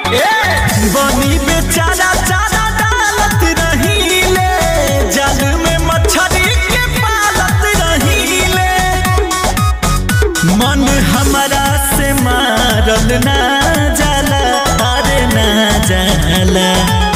बनी बेचारा चारा डालत रहीले जल में मछली के पालत रहीले मन हमरा से मारल ना जाला अरे ना जाला